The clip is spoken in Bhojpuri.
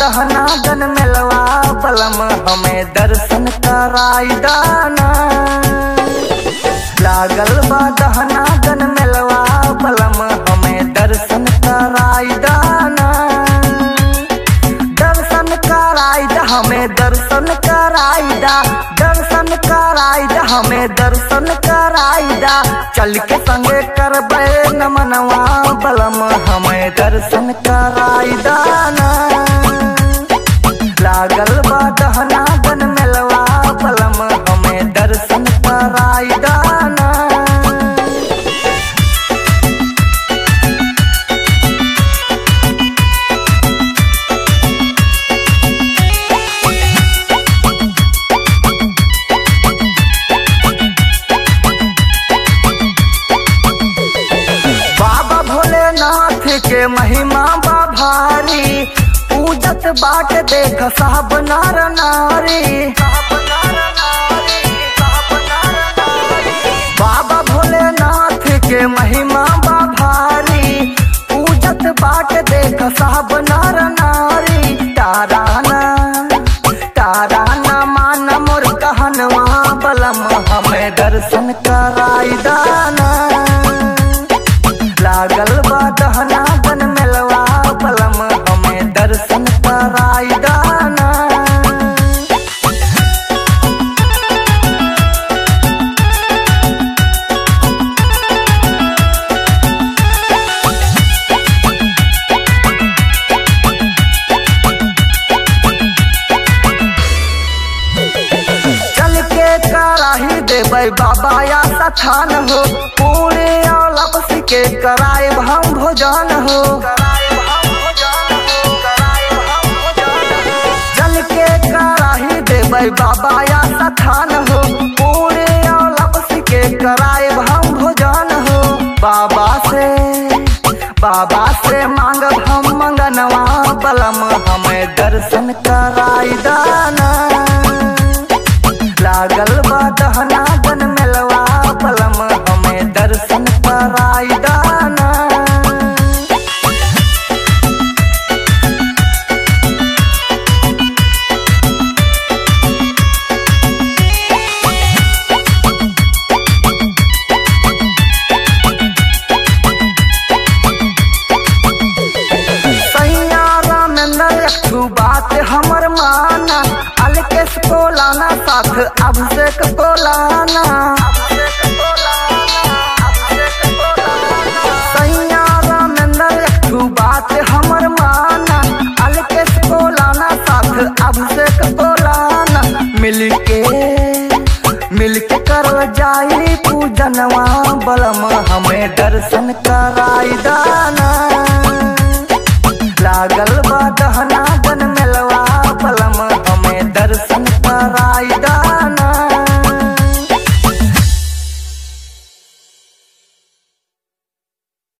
दहना गन मेलवा बलम हमें दर्शन कराई दाना लागल बा दहना गन मेलवा बलम हमें दर्शन कराई दाना दर्शन कराई दा हमें दर्शन कराई दा दर्शन कराई दा हमें दर्शन कराई दा चल के संगे करबे नमनवा बलम हमें दर्शन कराई दाना लागल बा दहना बन मेलवा बलम हमें दर्शन कराई दाना बाबा भोलेनाथ के महिमा बा भारी पूजत बाट देख साहब नार नारी बाबा भोलेनाथ के महिमा बा भारी पूजत बाट देख साहब नार नारी ताराना ताराना मान मोर कहनवा बलम हमें दर्शन कराई दाना लागल बा दहना बन मेलवा बलम हमें दर्शन कराई दाना चल के कराही देबै बाबा या सठान हो पूरे और लपस के कराए हम भोजन हो चल के कराही देबै बाबा या सठान हो पूरे और लपस के कराए हम भोजन हो बाबा से बाबा से मांगब हम मंगनवा बलम हमें दर्शन कराई दाना लागल बा दहना बन मेलवा बलम हमें दर्शन कराई दाना सैया रामेंद्र एकठू बात हमर माना अलकेश को लाना साथ अब से